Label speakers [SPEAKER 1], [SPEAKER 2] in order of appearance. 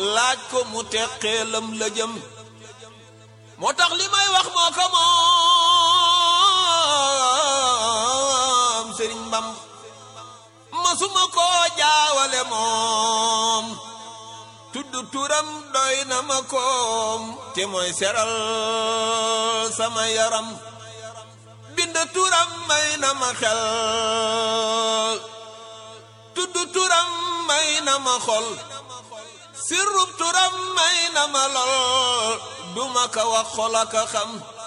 [SPEAKER 1] laaj ko mu teqeelam la jëm moo tax li may wax moo ko moom sëriñ Bam masuma koo jaawale moom tudd turam doy na ma koom te mooy seral sama yaram bind turam may na ma xel tudd turam may na ma xol sirrub turam may na ma lol duma ka wax xol aka xam